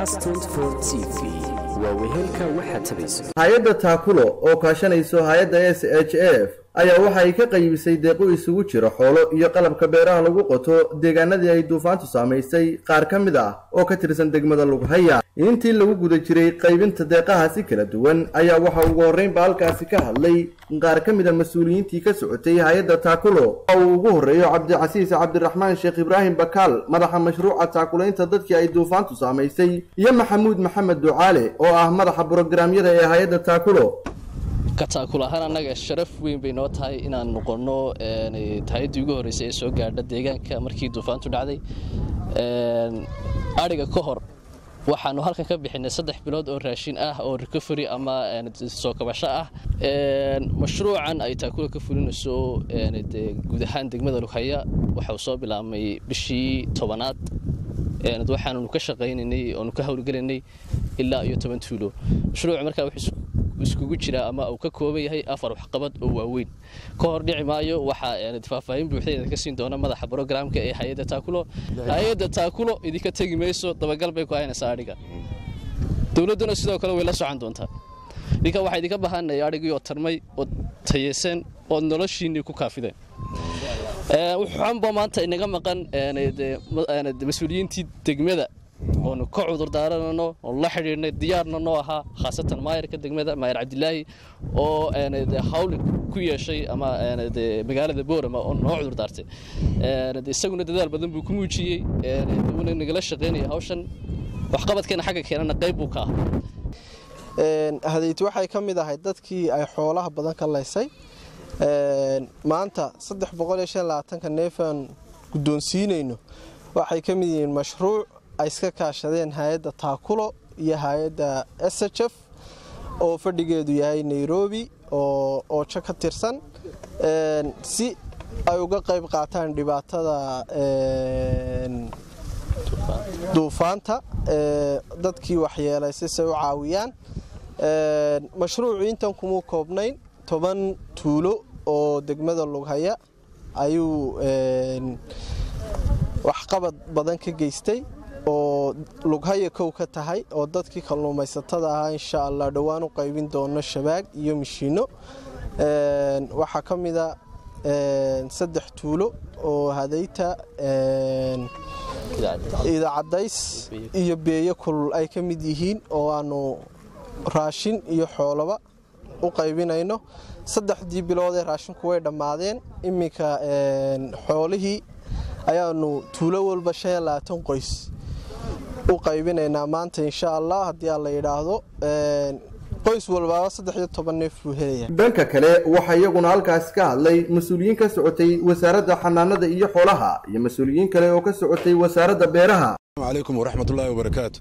cas t v waa wehelka waxa tabayso hay-adda taakulo oo kaashanayso hay-adda s h f ayaa waxa ay ka qaybisay deeqo isugu jira xoolo iyo qalabka beeraha lagu qoto deegaanadii ay duufaantu saamaysay qaar ka mid ah oo ka tirsan degmada lughaya intii lagu guda jiray qaybinta deeqahaasi kala duwan ayaa waxa ugu horreynba halkaasi ka hadlay qaar ka mid a mas-uuliyiintii ka socotay hay-adda taakulo oo uu ugu horreeyo cabdicasiis cabdiraxmaan sheekh ibraahim bakaal madaxa mashruuca taakulaynta dadkii ay duufaantu saamaysay iyo maxamuud maxamed ducaale oo ah madaxa brograamyada ee hay-adda taakulo ka taakul ahaan annaga sharaf weyn bay noo tahay inaan noqonno hay-addii ugu horreysay ee soo gaadha deegaanka markii duufaantu dhacday adhiga ka hor waxaanu halkan ka bixinay saddex bilood oo raashin ah oo recovery ama soo kabasho ah mashruucan ay taakula ka fulinayso guud ahaan degmada lughaya waxau soo bilaabmay bishii tobanaad waxaannu ka shaqaynaynay oonu ka howlgelinay ilaa iyo toban tuulo mashruuc markaa wuxuu iskugu jiraa ama uu ka kooban yahay afar waxqabad oo waaweyn ka hor dhici maayo waxaa faahfaahin buuxda ka siin doona madaxa brograamka ee hay-adda taakulo hay-adda taakulo idinka tegi mayso dabagal bay ku haynaysaa adhiga dowladduna sidoo kale way la socon doontaa ninka waxaa idinka bahanaya adhigii oo tarmay oo tayeysan oo noloshiinnii ku kaafideen wuxuunba maanta inaga maqan mas-uuliyiintii degmada oonu ka cudurdaaranano oonu la xidhiidhnay diyaarna noo ahaa khaasatan maayarka degmada maayar cabdilaahi oo hawl ku yeeshay ama magaalada boorama oo noo cudurdaartay isaguna dadaal badan buu ku muujiyey wuuna nagala shaqaynaya hawshan waxqabadkeena xagga keenana qayb buu ka ah hadayti waxay ka mid ahay dadkii ay xoolaha badan ka laysay maanta ka neefaan guddoonsiinayno waxay ka mid yihiin mashruuc ay iska kaashadeen hay-adda taakulo iyo hay-adda s h f oo fadhigeedu yahay nairobi oo oojo ka tirsan si ay uga qayb qaataan dhibaatada duufaanta dadkii waxyeelay sisay u caawiyaan mashruucu intan kumuu koobnayn toban tuulo oo degmada lughaya ayuu waxqabad badan ka geystay oo lughaya kow ka tahay oo dadkii kalluumaysatada ahaa insha allah dhowaan u qaybin doono shabaag iyo mishiino waxaa ka mida saddex tuulo oo hadayta iidacadays iyo beeyo kulul ay ka mid yihiin oo aanu raashin iyo xoolaba u qaybinayno saddexdii biloodee raashinku way dhammaadeen iminka xoolihii ayaanu tuulo walba qoys u qaybinaynaa maanta insha allah haddii aan la yidhaahdo qoys walbaaba saddexiyo toban neef buu helaya dhanka kale waxaa iyaguna halkaasi ka hadlay mas-uuliyiin ka socotay wasaaradda xanaanada iyo xoolaha iyo mas-uuliyiin kale oo ka socotay wasaaradda beeraha calaykum waraxmatullaahi wabarakaatu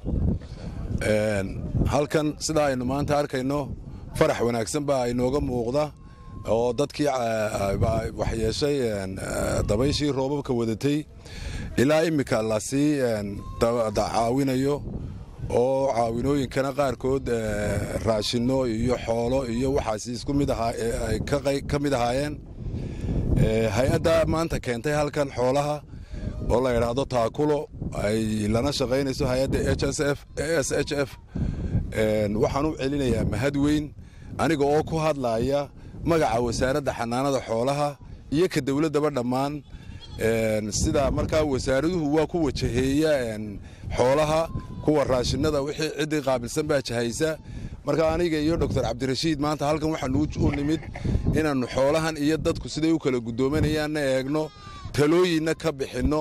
halkan sida aynu maanta arkayno farax wanaagsan baa inooga muuqda oo dadkii waxyeeshay dabayshii roobabka wadatay ilaa immika lasii caawinayo oo caawinooyinkana qaarkood raashino iyo xoolo iyo waxaasi isku mid ay ka mid ahaayeen hay-adda maanta keentay halkan xoolaha oo la idhaahdo taakulo ay lana shaqaynayso hay-adda s h f waxaan u celinayaa mahad weyn aniga oo ku hadlaaya magaca wasaaradda xanaanada xoolaha iyo ka dowladdaba dhammaan sida markaa wasaaraduhu waa ku wajaheeya xoolaha kuwa raashinada wixii ciddii qaabilsan baa jahaysa marka aniga iyo doctor cabdirashiid maanta halkan waxaanu u nimid inaannu xoolahan iyo dadku siday u kala guddoominayaanna eegno talooyinna ka bixinno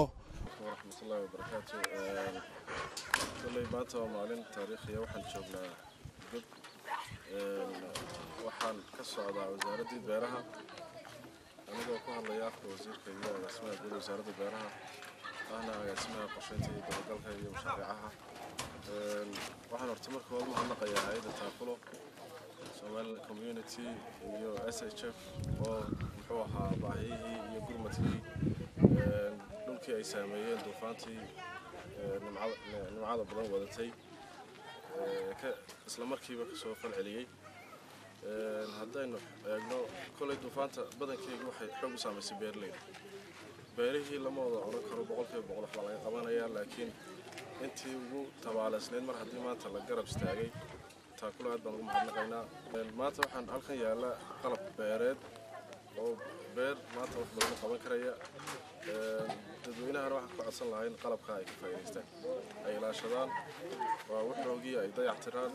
maanta waa maalin taariikhiya waxaan joognaa dib waxaan ka socdaa wasaaraddii beeraha anigoo ku hadlaya afka wasiirka iyo agaasimaha guud wasaaradda beeraha ahna agaasimaha qorsheynta iyo dabagalka iyo mashaariicaha waxaan horta marka hore mahadnaqayaa hay-adda taakulo somali community iyo s h f oo muxuu ahaa baahiyihii iyo gurmadkii dhulkii ay saameeyeen duufaantii nimcada badan wadatay isla markiiba kasoo falceliyey haddaynu eegno koley duufaanta badankeedu waxay xoog u saamaysay beeraleyda beerihii lama wada odhan karo boqolkiiba boqol waxbaa laga qabanayaa laakiin intii ugu tabaaleysnayd mar haddii maanta la garab istaagay taakula aad baan ugu mahadnaqaynaa maanta waxaan halkan yaalla qalab beereed oo beer maanta wax badan qaban karaya dadweynahana waxaan ka codsan lahayn qalabka ay ka faa'iidaystaan ay ilaashadaan waa waxoogii ay dayactiraan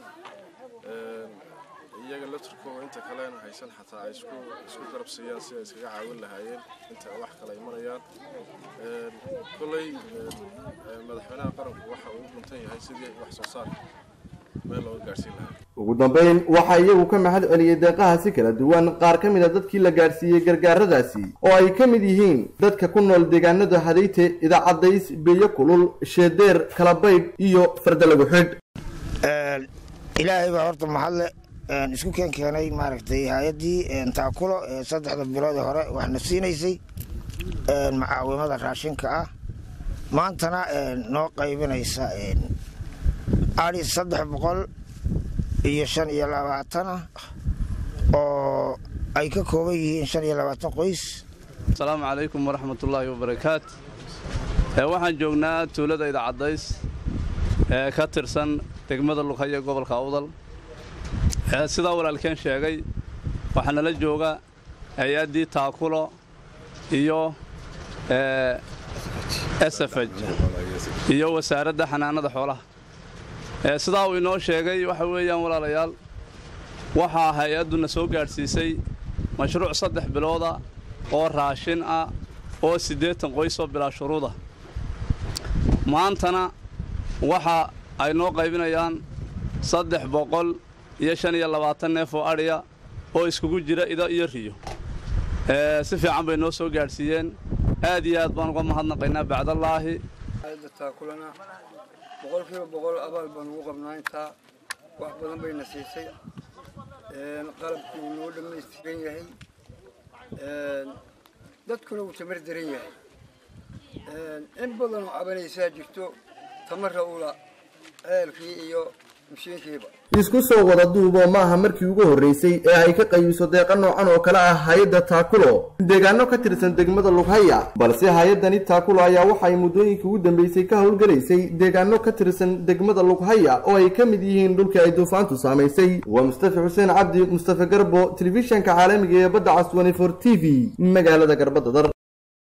iyaga laftirkooda inta kalena haysan xataa ay isku isku garab siiyaan si ay iskaga caawin lahaayeen inta wax kale ay marayaan kolley madaxweynaha qaranku waxa uu guntan yahay sidii wax soo saar meel looga gaadhsiin lahaa ugu dambayn waxaa iyagu ka mahad celiyey deeqahaasi kala duwan qaar ka mid a dadkii la gaadhsiiyey gargaaradaasi oo ay ka mid yihiin dadka ku nool deegaanada hadayte idaacadays beeyo kulul sheedeer kalabaydh iyo fardalagu xidh ilaahay baa horta mahadle isku keen keenay maaragtay hay-addii taakulo ee saddexda biloodii hore waxna siinaysay macaawimada raashinka ah maantana noo qaybinaysa ari saddex boqol iyo shan iyo labaatana oo ay ka kooban yihiin shan iyo labaatan qoys asalaamu calaykum waraxmatullaahi wabarakaat waxaan joognaa tuulada idacadays ee ka tirsan degmada lughaya gobolka awdal sidaa walaalkeen sheegay waxaa nala jooga hay-addii taakulo iyo sfj iyo wasaaradda xanaanada xoolaha sidaa uu inoo sheegay waxa weeyaan walaalayaal waxaa hay-adduna soo gaadhsiisay mashruuc saddex bilooda oo raashin ah oo siddeetan qoys oo bilaa shuruuda maantana waxa ay noo qaybinayaan saddex boqol iyo shan iyo labaatan neef oo adhiya oo iskugu jira ido iyo riyo si fiican bay noo soo gaadhsiiyeen aad iyo aad baan uga mahadnaqaynaa bacdallaahi taakulana boqolkiiba boqol abaal baan ugu qabnaa intaa wax badan bayna siisay qalabkii uu noo dhammaystiran yahay dadkuna uu tamar daran yahay in badan oo cabanaysaa jirto tamarra ula ceelkii iyo mashiinkiiba isku soo wada duubo maaha markii ugu horreysay ee ay ka qaybiso deeqa noocan oo kale ah hay-adda taakulo deegaano ka tirsan degmada lughaya balse hay-addani taakulo ayaa waxa ay muddooyinkii ugu dambeysay ka howlgelaysay deegaano ka tirsan degmada lughaya oo ay ka mid yihiin dhulkii ay duufaantu saamaysay waa mustafa xuseen cabdi mustafa garbo telefishanka caalamiga ee badda cas t v magaalada garbadadar